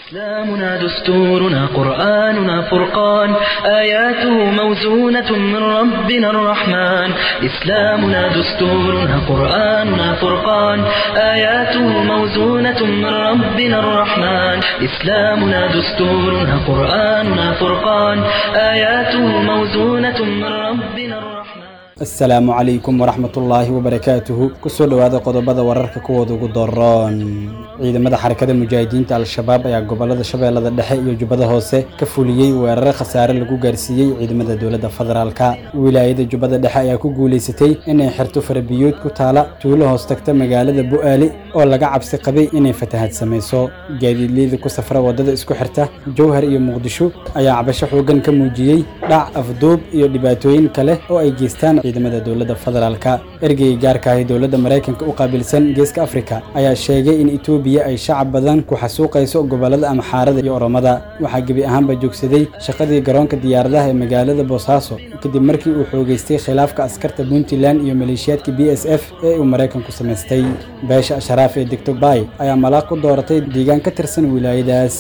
إسلامنا دستورنا قرآننا فرقان آياته موزونة من ربنا الرحمن إسلامنا دستورنا قرآننا فرقان آياته موزونة من ربنا الرحمن إسلامنا دستورنا قرآننا فرقان آياته موزونة من ربنا الرحمن asalaamu calaykum waraxmatullaahi wabarakaatuhu kusoo dhowaada qodobada wararka kuwooda ugu doroon ciidamada xarakada mujaahidiinta al-shabaab ayaa gobolada shabeellada dhexe iyo jubbada hoose ka fuliyey weerare khasaare lagu gaarsiiyey ciidamada dowladda federaalka wilaayada jubbada dhexe ayaa ku guulaysatay inay xirto farabiyood ku taala tuulo hoos tagta magaalada bu'aali oo laga cabsi qabay inay fatahad samayso gaadiidleyda ku safra waddada isku xirta jowhar iyo muqdisho ayaa cabasho xooggan ka muujiyey dhac afduub iyo dhibaatooyin kale oo ay geystaan ciidamada dowladda federaalka ergeyga gaarka ahi dowladda maraykanka u qaabilsan geeska afrika ayaa sheegay in etoobiya ay shacab badan ku xasuuqayso gobollada amxaarada iyo oromada waxaa gebi ahaanba joogsaday shaqadii garoonka diyaaradaha ee magaalada boosaaso kadib markii uu xoogeystay khilaafka askarta puntland iyo maleeshiyaadka b s f ee uu maraykanku samaystay beesha asharaaf ee degto bay ayaa malaaq ku dooratay deegaan ka tirsan wilaayadaas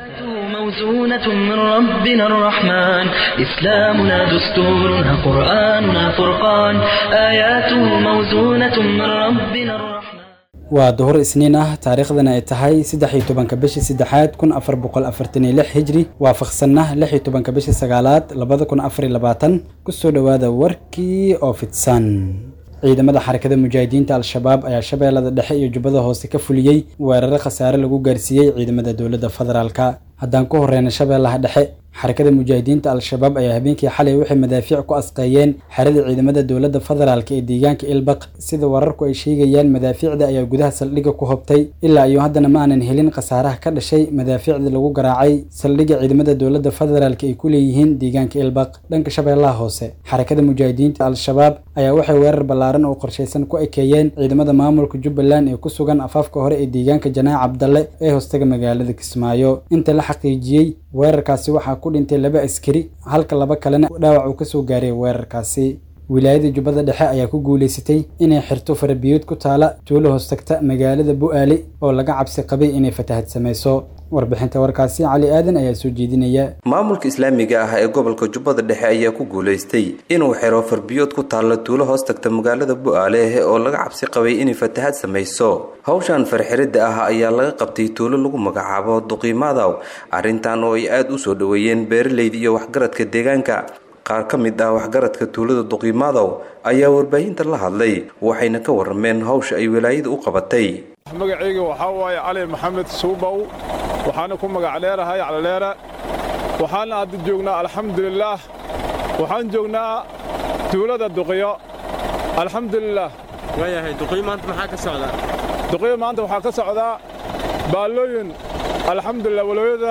موزونة من ربنا الرحمن إسلامنا دستورنا قرآننا فرقان آياته موزونة من ربنا الرحمن waa duhur isniin ah taariikhdana ay tahay saddex iyo tobanka bishii saddexaad kun afar boqol afartan iyo lix hijri waafaqsanna lix iyo tobanka bishii sagaalaad labada kun afar iyo labaatan kusoo dhowaada warkii oo fidsan ciidamada xarakada mujaahidiinta al-shabaab ayaa shabeellada dhexe iyo jubbada hoose ka fuliyey weerare khasaare lagu gaarsiiyey ciidamada dowladda federaalka haddaan ku horeyna shabeellaha dhexe xarakada mujaahidiinta al-shabaab ayaa habeenkii xalay waxay madaafiic ku asqeeyeen xerada ciidamada dowladda federaalk ee deegaanka ilbaq sida wararku ay sheegayaan madaafiicda ayaa gudaha saldhigga ku hobtay ilaa iyo haddana ma aanan helin khasaaraha ka dhashay madaafiicda lagu garaacay saldhigga ciidamada dowladda federaalk ay ku leeyihiin deegaanka ilbaq dhanka shabeellaha hoose xarakada mujaahidiinta al-shabaab ayaa waxay weerar ballaaran oo qorshaysan ku ekeeyeen ciidamada maamulka jubbaland ee ku sugan afaafka hore ee deegaanka janaac cabdalle ee hoostaga magaalada kismaayo inta la xaqiijiyey weerarkaasi waxaa ku dhintay laba askari halka laba kalena dhaawac uu kasoo gaaray weerarkaasi wilaayada jubbada dhexe ayaa ku guulaysatay inay xirto farabiyood ku taala tuulo hoos tagta magaalada bu'aali oo laga cabsi qabay inay fatahad samayso warbixinta warkaasi cali aadan ayaa soo jeedinaya maamulka islaamiga ah ee gobolka jubbada dhexe ayaa ku guulaystay inuu xiro farbiyood ku taalla tuulo hoos tagta magaalada bu'aale oo laga cabsi qabay inay fatahad samayso hawshan farxiridda ah ayaa laga qabtay tuulo lagu magacaabo duqiimaadaw arrintan oo ay aada u soo dhoweeyeen beeralayda iyo waxgaradka deegaanka qaar ka mid ah waxgaradka tuulada duqiimaadaw ayaa warbaahinta la hadlay waxayna ka warrameen hawsha ay wilaayada u qabatay magacayga waxaa waaye cali maxamed suubow waxaana ku magac dheerahay calaleere waxaana hadda joognaa alxamdulilaah waxaan joognaa tuulada duqiyo alxamdulilaah waayahay duqiyo maanta maxaa ka socdaa duqiyo maanta waxaa ka socdaa baallooyin alxamdulilah walooyada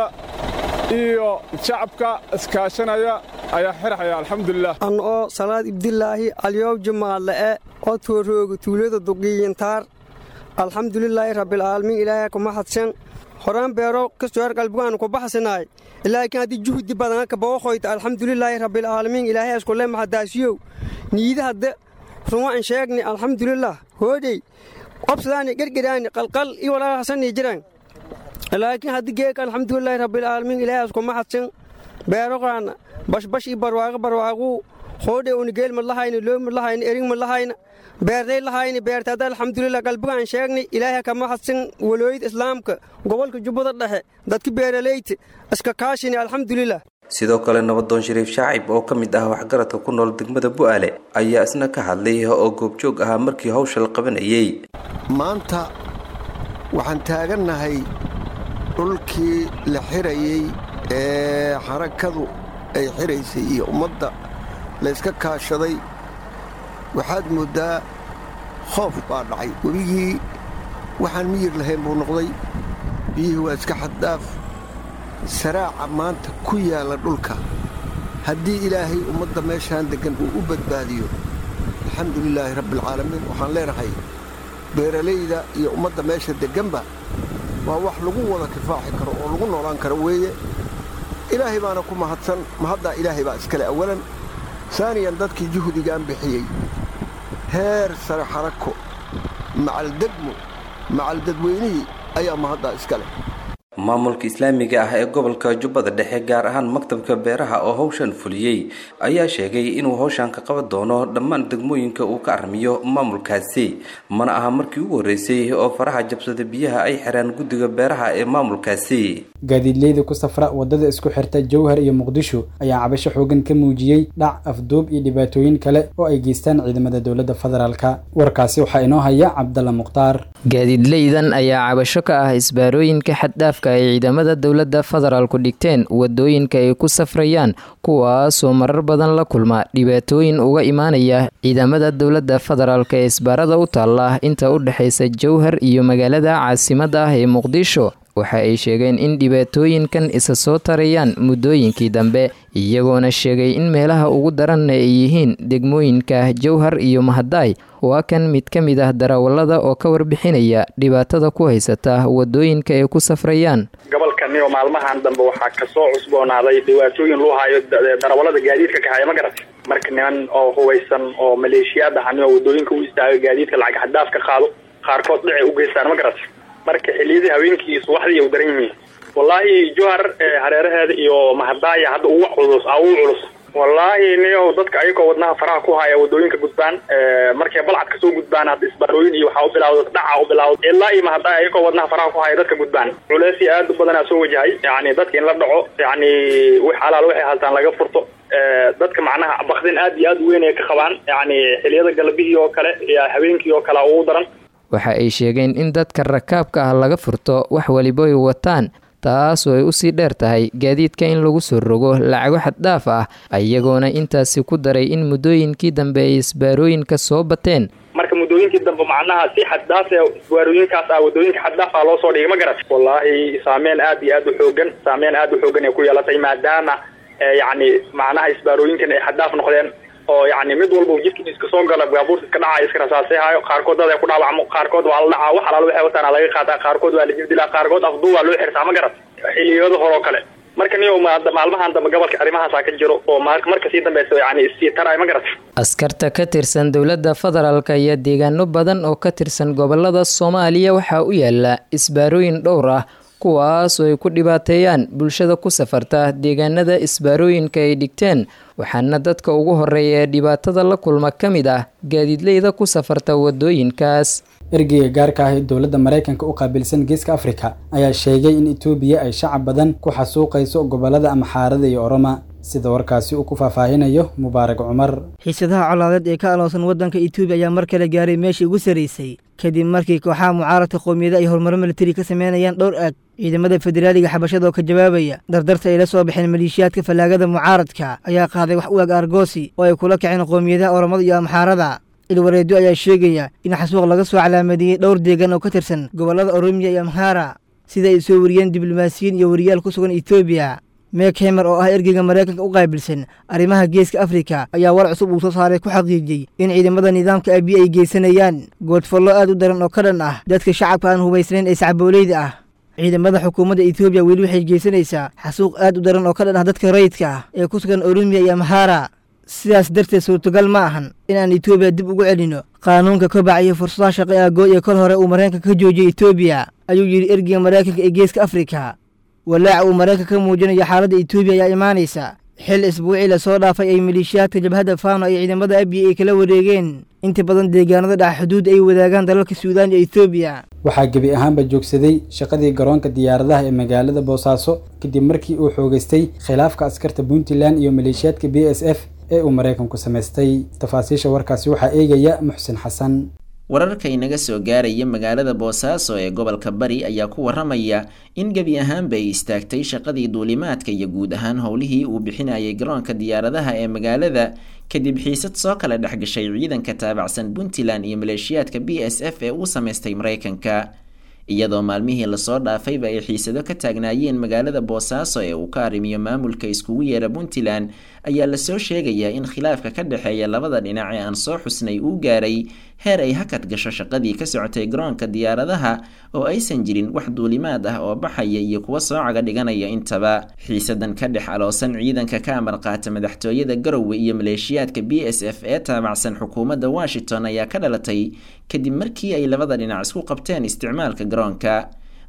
iyo shacabka iskaashanaya ayaa xirxaya alxamdulilah an oo salaad ibdilaahi alyow jumaadle'e oo toorooga tuulada duqiyintaar alxamdulilaahi rabbilcaalamiin ilaahay kuma hadsan horaan beero kastoor qalbigaanu ku baxsanaay ilaakin haddii juhdi badan ka booqoyta alxamdulilaahi rabbilcaalamiin ilaahay askule maxadaasiyow niida hadde ruma an sheegni alxamdulilah hoodhey qobsadaani gergeraani qalqal iyo walaalahasanii jiran laakiin haddii geeka alxamdulilaahi rabbilcaalamiin ilaahay askuma hadsan beeroqaana bashbash iyo barwaaqo barwaaquu hoodhe unigeel madlahayna loo madlahayna erig madlahayna beerday lahayni beertaada alxamdulilah qalbigaan sheegnay ilaahay kama hadsan walooyada islaamka gobolka jubbada dhexe dadka beeralayta iska kaashini alxamdulilah sidoo kale nabadoon shariif shaacib oo ka mid ah waxgaradka ku nool degmada bu'aale ayaa isna ka hadlay oo goobjoog ahaa markii hawsha la qabanayey maanta waxaan taagannahay dhulkii la xirayey ee xarakadu ay xiraysay iyo ummadda layska kaashaday waxaad mooddaa khoof baa dhacay webigii waxaan miyir lahayn buu noqday biyihii waa iska xaddaaf saraaca maanta ku yaalla dhulka haddii ilaahay ummadda meeshaan deggan uu u badbaadiyo alxamdulilaahi rabbialcaalamiin waxaan leenahay beeralayda iyo ummadda meesha degganba waa wax lagu wada kifaaxi karo oo lagu noolaan karo weeye ilaahay baana ku mahadsan mahaddaa ilaahay baa iskale awalan saaniyan dadkii juhdigaan bixiyey heer sare xarako macaldegmo macaldadweynihii ayaa mahaddaa iska leh maamulka islaamiga ah ee gobolka jubbada dhexe gaar ahaan maktabka beeraha oo howshan fuliyey ayaa sheegay inuu howshan ka qaban doono dhammaan degmooyinka uu ka armiyo maamulkaasi mana aha markii ugu horreysay oo faraha jabsada biyaha ay xiraan guddiga beeraha ee maamulkaasi gaadiidleyda ku safra wadada isku xirta jowhar iyo muqdisho ayaa cabasho xoogan ka muujiyey dhac afduub iyo dhibaatooyin kale oo ay geystaan ciidamada dowladda federaalka warkaasi waxaa inoo haya cabdalla mukhtaar gaadiidleydan ayaa cabasho ka ah isbaarooyinka xaddhaafka ay ciidamada dowladda federaalku dhigteen wadooyinka ay ku safrayaan kuwaasoo marar badan la kulma dhibaatooyin uga imaanaya ciidamada dowladda federaalk ee isbaarada u taalla inta u dhexaysa jowhar iyo magaalada caasimadda ah ee muqdisho waxa ay sheegeen in dhibaatooyinkan isa soo tarayaan muddooyinkii dambe iyagoona sheegay in meelaha ugu daranna ay yihiin degmooyinka jowhar iyo mahadaay waa kan mid ka mid ah darawallada oo ka warbixinaya dhibaatada ku haysata wadooyinka ay ku safrayaan gobolkaniyo maalmahan dambe waxaa kasoo cusboonaaday dhibaatooyin loo hayo darawallada gaadiidka kahaya ma garat marka niman oo hubaysan oo maleeshiyaad ahanioo wadooyinka u istaaga gaadiidka lacag xadaaf ka qaado qaarkood dhicay u geystaan ma garat marka xiliyadii habeenkii iyo subaxdii u daran yihiin wallaahi johar hareeraheeda iyo mahadaaya hadda ugu culus a ugu culus wallaahi niyow dadka ayagoo wadnaha faraha ku haya wadooyinka gudbaan markay balcad kasoo gudbaan hadda isbaarooyin iyo waxaa u bilawda dhaca u bilawda ilaa iyo mahadaaya ayagoo wadnaha faraha ku haya dadka gudbaan culeysii aad u badanaa soo wajahay yani dadka in la dhaco yani wix alaal waxay haltaan laga furto dadka macnaha bakdin aad iyo aad u weyn ay ka qabaan yani xiliyada galabihii oo kale iyo habeenkii oo kale ugu daran waxa ay sheegeen in dadka rakaabka ah laga furto wax waliba ay wataan taasoo ay usii dheer tahay gaadiidka in lagu soo rogo lacago xaddhaaf ah iyagoona intaasi ku daray in muddooyinkii dambe ay isbaarooyinka soo bateen marka muddooyinkii dambe macnaha si xaddaaf ee isbaarooyinkaas ah wadooyinka xaddaaf ah loo soo dhigay ma garat wallaahi saameyn aad iyo aad u xoogan saameyn aad u xoogan ay ku yeelatay maadaama yacni macnaha isbaarooyinkan ay xaddaaf noqdeen oo yani mid walba jidka iska soo gala baabuurta iska dhacay iska rasaasehayo qaarkood dad ay ku dhaawacmo qaarkood waa la dhacaa wax alaal waxay wataana laga qaataa qaarkood waa la jibdilaa qaarkood afduu waa loo xirtaa ma garat xiliyada hore oo kale marka niyo maalmahan dambe gobolka arrimahaasaa ka jiro oo marka sii dambeysa yani issii taray ma garat askarta ka tirsan dowladda federaalk ayaa deegaano badan oo ka tirsan gobolada soomaaliya waxaa u yaala isbaarooyin dhowr ah kuwaas oo ay ku dhibaateeyaan bulshada ku safarta deegaanada isbaarooyinka ay dhigteen waxaana dadka ugu horeeya ee dhibaatada la kulma ka mid ah gaadiidleyda ku safarta wadooyinkaas ergeyga gaarka ah ee dowladda maraykanka u qaabilsan geeska afrika ayaa sheegay in etoobiya ay shacab badan ku xasuuqayso gobolada amxaarada iyo oroma sida warkaasi uu ku faahfaahinayo mubaarak cumar xiisadaha colaadeed ee ka aloonsan waddanka etoobiya ayaa mar kale gaaray meeshii ugu sarraysay kadib markii kooxaha mucaaradka qowmiyada ay horumaro militari ka sameynayaan dhowr aag ciidamada federaaliga xabashada oo ka jawaabaya dardarta ay la soo baxeen maleeshiyaadka fallaagada mucaaradka ayaa qaaday wax u ag argoosi oo ay kula kaceen qowmiyadaha oromada iyo amxaarada ilwareedyo ayaa sheegaya in xasuuq laga soo calaamadiyey dhowr deegan oo ka tirsan gobollada oromiya iyo amhaara sida ay soo wariyeen diblomaasiyiin iyo wariyaal ku sugan etoobiya meek hemer oo ah ergeyga maraykanka u qaabilsan arrimaha geeska afrika ayaa war cusub uu soo saaray ku xaqiijiyey in ciidamada nidaamka abiy ay geysanayaan goodfallo aad u daran oo ka dhan ah dadka shacabka aan hubaysnayn ee sacbooleyda ah ciidamada xukuumadda etoobiya weli waxay geysanaysaa xasuuq aad u daran oo ka dhan ah dadka rayidka ah ee ku sugan oromiya iyo amhaara sidaas darteed suurtagal ma ahan inaan etoobiya dib ugu celino qaanuunka kobaca iyo fursadaha shaqo ee agood ee kol hore uu maraykanka ka joojiyey etoobiya ayuu yidhi ergeyga maraykanka ee geeska afrika walaaca uu maraykanka ka muujinayo xaaladda etoobiya ayaa imaanaysa xil isbuucii lasoo dhaafay ay maleeshiyaadka jabhadda faano ay ciidamada abiya ay kala wareegeen inta badan deegaanada dhaca xuduud ay wadaagaan dalalka suudaan iyo etoobiya waxaa gebi ahaanba joogsaday shaqadii garoonka diyaaradaha ee magaalada boosaaso kadib markii uu xoogeystay khilaafka askarta puntland iyo maleeshiyaadka b s f ee uu maraykanku samaystay tafaasiisha warkaasi waxaa eegaya muxsin xasan wararka inaga soo gaaraya magaalada boosaaso ee gobolka bari ayaa ku waramaya in gebi ahaanba ay istaagtay shaqadii duulimaadka iyo guud ahaan howlihii uu bixinayay garoonka diyaaradaha ee magaalada kadib xiisad soo kala dhexgashay ciidanka taabacsan puntland iyo maleeshiyaadka b s f ee uu samaystay maraykanka iyadoo maalmihii lasoo dhaafayba ay xiisado ka taagnaayeen magaalada boosaaso ee uu ka arrimiyo maamulka iskugu yeera puntland ayaa lasoo sheegayaa in khilaafka ka dhexeeya labada dhinac ee aan soo xusnay uu gaaray heer ay hakad gasho shaqadii ka socotay garoonka diyaaradaha oo aysan jirin wax duulimaad ah oo baxaya iyo kuwa soo caga dhiganaya intaba xiisadan ka dhex aloosan ciidanka ka amar qaata madaxtooyada garowe iyo maleeshiyaadka b s f ee taabacsan xukuumadda washington ayaa ka dhalatay kadib markii ay labada dhinac isku qabteen isticmaalka garoonka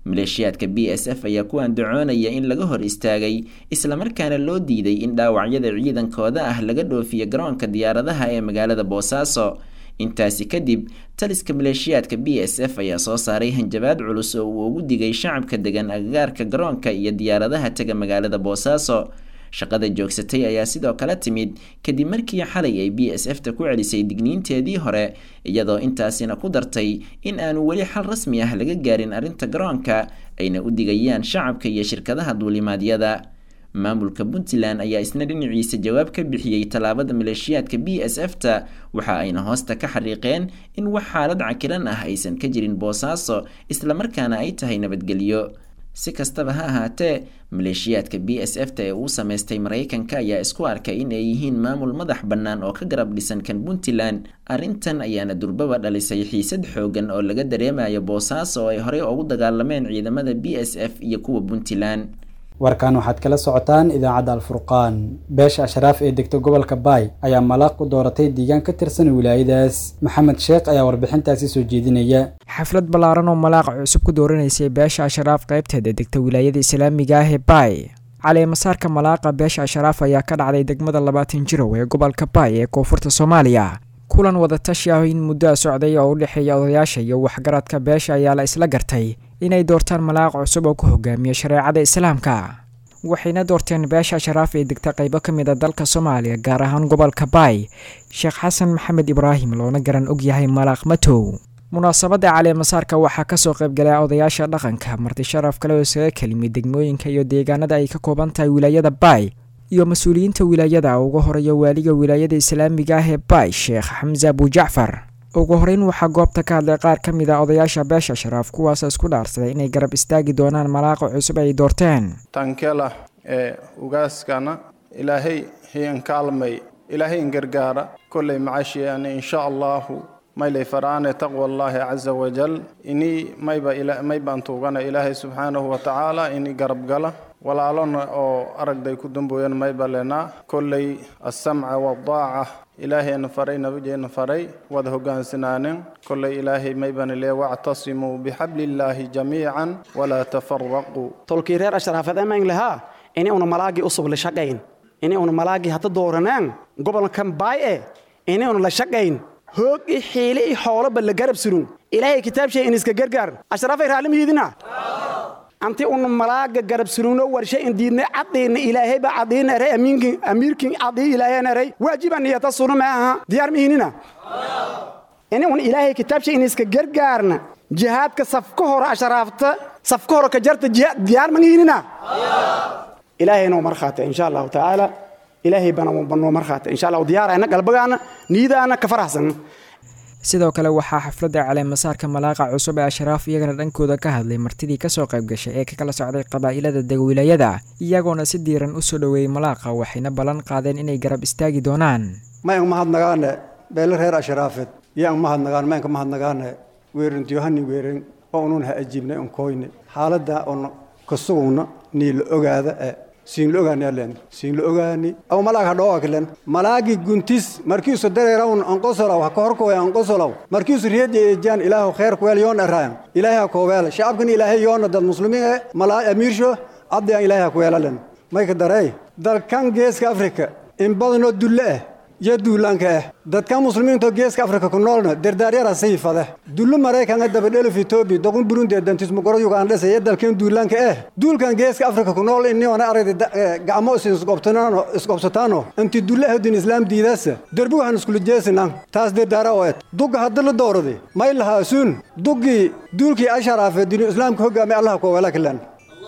maleeshiyaadka b s f ayaa ku andacoonaya in laga hor istaagay islamarkaana loo diiday in dhaawacyada ciidankooda ah laga dhoofiyo garoonka diyaaradaha ee magaalada boosaaso intaasi kadib taliska maleeshiyaadka b s f ayaa soo saaray hanjabaad culus oo uu ugu digay shacabka degan agagaarka garoonka iyo diyaaradaha tega magaalada boosaaso shaqada joogsatay ayaa sidoo kale timid kadib markii xalay ay b s f ta ku celisay digniinteedii hore iyadoo intaasina ku dartay in aanu weli xal rasmi ah laga gaarin arrinta garoonka ayna u digayaan shacabka iyo shirkadaha duulimaadyada maamulka puntland ayaa isna dhinaciisa jawaab ka bixiyey tallaabada maleeshiyaadka b s f ta waxa ayna hoosta ka xariiqeen in wax xaalad cakiran ah aysan ka jirin boosaaso islamarkaana ay tahay nabadgelyo si kastaba ha ahaatee maleeshiyaadka b s f ta ee uu sameystay maraykanka ayaa isku arkay in ay yihiin maamul madax bannaan oo ka garab dhisan kan puntland arrintan ayaana durbaba dhalisay xiisad xoogan oo laga dareemayo boosaaso oo ay horey ugu dagaalameen ciidamada b s f iyo kuwa puntland warkan waxaad kala socotaan idaacadda alfurqaan beesha ashraaf ee degta gobolka baay ayaa malaaq ku dooratay deegaan ka tirsan wilaayadaas maxamed sheekh ayaa warbixintaasi soo jeedinaya xaflad ballaaran oo malaaqa cusub ku dooranaysay beesha ashraaf qaybteeda degta wilaayada islaamiga ah ee baay caleemasaarka malaaqa beesha ashraaf ayaa ka dhacday degmada labaatan jirow ee gobolka baay ee koonfurta soomaaliya kulan wadatashi ah in muddoa socday oo u dhexeeya odayaasha iyo waxgaradka beesha ayaa la isla gartay inay doortaan malaaq cusub oo ku hogaamiya shareecada islaamka waxayna doorteen beesha ashraaf ee degta qaybo ka mid a dalka soomaaliya gaar ahaan gobolka baay sheekh xasan maxamed ibraahim loona garan og yahay malaaq matow munaasabadda caleemasaarka waxaa kasoo qaybgalay odayaasha dhaqanka marti sharaf kale oo isaga kelimid degmooyinka iyo deegaanada ay ka kooban tahay wilaayada baay iyo mas-uuliyiinta wilaayada ugu horeeya waaliga wilaayada islaamiga ah ee baay sheekh xamse abujacfar ugu horeyn waxaa goobta ka hadlay qaar ka mid a odayaasha beesha sharaaf kuwaas isku dhaarsaday inay garab istaagi doonaan malaaqa cusub ay doorteen tankela ee ugaaskana ilaahay hiyan kaalmay ilaahay in gargaara kolley macashiyaani insha allahu maylay faraane taqwa allaahi caza wajal inii mayba maybaan tuugana ilaahay subxaanahu wa tacaala inii garab gala walaalona oo aragday ku dambooyan mayba lenaa kolley assamca waddaaca ilaahayna faray nabigeenna faray wada hoggaansanaanin kolley ilaahay maybana lee wactasimuu bixablillaahi jamiican walaa tafaraquu tolkii reer ashraafad amayn lahaa ini una malaagii usub la shaqayn ini una malaagii hata dooranaan gobolkan baay e ini una la shaqayn hoog i xiile i xooloba la garab surun ilaahay kitaabshay in iska gargaar ashraafay raalli mihiidina anti una malaaga garab surugno warshe in diidna cadiina ilaahay ba cadiina eray amiinkin amiirkin cadii ilaahay eray waajiba niyata sunu ma aha diyaar mihiinina ini un ilaahay kitaabshay in iska gargaarna jihaadka safka hore ashraafta safka hore ka jarta diyaar mangihinina ilaahay noo markhaata insha allahu tacaala ilaahay bana banoo markhaata insha allahu diyaarayna galbagaana niyadaana ka faraxsan sidoo kale waxaa xafladda caleemasaarka malaaqa cusub ee ashraaf iyagana dhankooda ka hadlay martidii kasoo qayb gashay ee kakala socday qabaa'ilada degwilaayada iyagoona si diiran u soo dhoweeyey malaaqa waxayna ballan qaadeen inay garab istaagi doonaan mayanka mahadnagaane beele reer ashraafeed yaanka mahadnagaan mayanka mahadnagaane weerintiyohani weerin oo unun ha ajiibnay un koyne xaaladda un kasugugna nii la ogaada ee siin la ogaani alen siin la ogaani aw malaag hadhoo aklen malaagi guntis markiisu dareerawn anqosolaw ha kahorkoy anqosolaw markiisu riyaja ejaan ilaahu kheer kuweel yoon eraayan ilaahay ha kuweel shacabkan ilaahay yoona dad muslimiin e malaa amiirsho abdiyan ilaahay ha kuweelalen mayka darey dalkan geeska afrika in badanoo dulle ah iyo duulaanka ah dadkan muslimiinto geeska afrika ku noolna dardaaryara sayfade dullu maraykanka dabadheluf etoobiya doqun burundi dantismugoro ugandhesa iyo dalkan duulaanka ah duulkan geeska afrika ku nool iniona aragda gacmo isqobsataano inti dulle ahdin islaam diidaasa derbi waxaan iskula jeesinan taas dardaara oo ed dugga hadda la dooradi may lahaasuun duggii duulkii asharaafe dinu islaamka hogaamay allaha kuwela kilan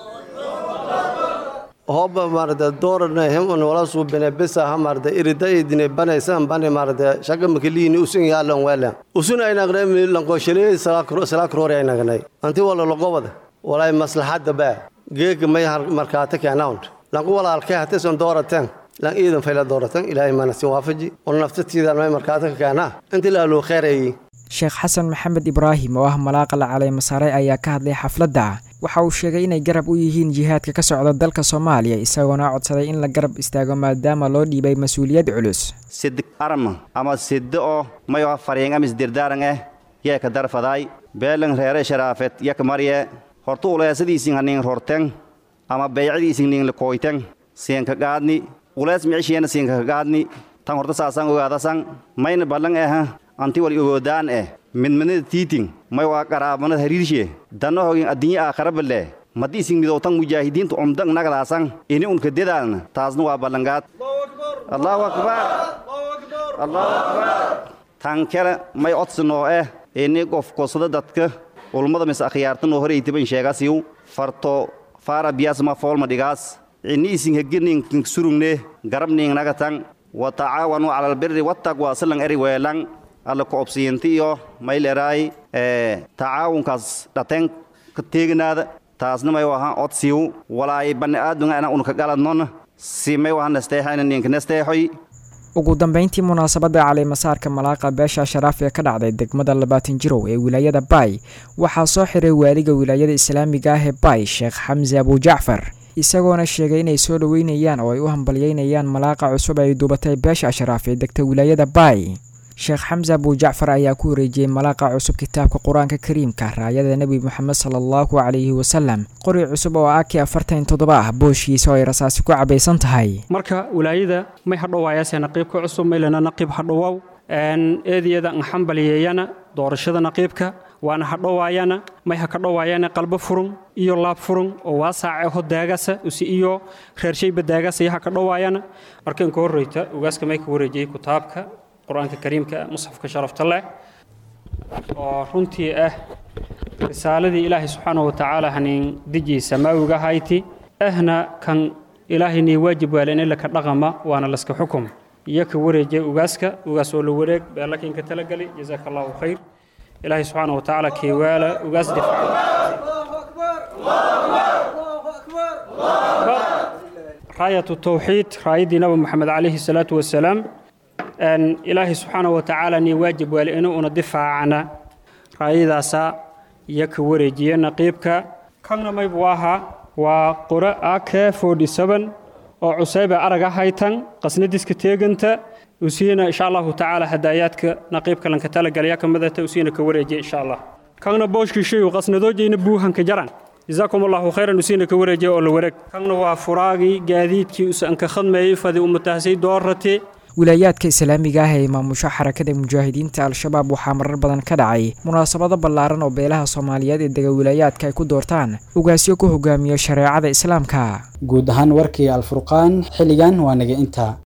hobba marde doorane hemon wala suubine besa ha marde irida idine banaysan bane marde shaga makiliini usun yaalan welan usun aynagne lankoshele salaakrore aynagne anti wala logobada walay maslaxadda baa geega may markaata keenawnt lanku walaalkee hateson doorateen lan iidan fayla dooratan ilaahay manasi waafaji wala naftatiidan may markaata ka keenaa inti laaluu kheyrayi sheekh xasan maxamed ibraahim oo ah malaaqa la caleemasaaray ayaa ka hadlay xafladda waxa uu sheegay inay garab u yihiin jihaadka ka socda dalka soomaaliya isagoona codsaday in la garab istaago maadaama loo dhiibay mas-uuliyad culus sidi arma ama sidi oo mayo fariing amis dirdaaran eh yee ka darfadaay beelan reere sharaafet yak marye horta uleesadiisin hanin rorten ama beeycadiisin nin lakooyten siinka gaadni ulees micishiyana siinka gaadni tan horta saasan ogaadasan mayna ballan eh anti wal ogoodaan eh midmanada tiitin may waa qaraabanada hariirshe danno hogin addunya aakhara balle madi isin midowtan mujaahidiinta umdan nagadaasan ini unka dedaalna taasna waa ballangaad allahu akbar allahu akbar tan kale may codsanoo eh ini qof kosada dadka ulmada mis akhyaartanoo horeytiban sheegasiyu farto faara biyaasma foolma dhigaas ini isin hegirninkin surugne garabningnagatan wa tacaawanu cala albiri wattaqwa silan eri weelan alla koobsiinti iyo mayleraay tacaawunkaas dhateen ka teeginaada taasna may wahan odsiiw walaay bani aadunga ana unka galadnon si may wahan nasteexayna ninka nasteexoy ugu dambeyntii munaasabadda caleemasaarka malaaqa beesha sharaaf ee ka dhacday degmada labaatan jirow ee wilaayada baay waxaa soo xiray waaliga wilaayada islaamiga ah ee baay sheekh xamse abujacfar isagoona sheegay inay soo dhoweynayaan oo ay u hambalyeynayaan malaaqa cusub ay duubatay beesha ashraaf ee degta wilaayada baay sheekh xamse abujacfar ayaa ku wareejiyey malaaqa cusub kitaabka qur-aanka kariimka raayada nebi moxamed sala allahu calayhi wasalam qori cusub oo aki afartan toddoba ah booshiisa oo ay rasaasi ku cabaysan tahay marka wilaayada may hadhowaayase naqiibka cusub maylana naqiib hadhowow eediyada nxambalyeeyana doorashada naqiibka waana hadhowaayana may ha ka dhowaayana qalbo furun iyo laab furun oo waasaace ho daagasa usi iyo reershayba daagasa iyo ha ka dhowaayana markan ka horreyta ugaaska may ka wareejiyey kitaabka qur-aanka kariimka musxafka sharafta leh oo runtii ah risaaladii ilaahay subxaanahu watacaala hanin dejii samaawiga hayti ahna kan ilaahaynii waajib waalin ila ka dhaqama waana laska xukum iyo ka wareejiya ugaaska ugaas oo la wareeg beelakinka talagali jazaaka allahu khayr ilaahay subxaanahu watacaala keewaala ugaas raayatu tawxiid raayaddii nabi maxamed calayhi salaatu wasalaam ilaahay subxaanahu watacaala nii waajib waali inuu una difaacana raayadaasa iyo ka wareejiya naqiibka kanna maybu ahaa waa qore ak oo cusayba araga haytan qasnadiska teeganta usiina insha allahu tacaala hadaayaadka naqiibka lanka talagalaya kamidata usiina ka wareejiya insha allah kanna booshkiishayu qasnadoojayna buuhanka jaran jazaakum allahu khayran usiina ka wareejiya oo la wareeg kanna waa furaagii gaadiidkii usanka khadmeeyey fadi umatahsay doorate wilaayaadka islaamiga ah ee maamusho xarakada mujaahidiinta al-shabaab waxaa marar badan ka dhacay munaasabado ballaaran oo beelaha soomaaliyeed ee dega wilaayaadka ay ku doortaan ugaasyo ku hogaamiya shareecada islaamka guud ahaan warkii alfurqaan xilligan waa naga intaa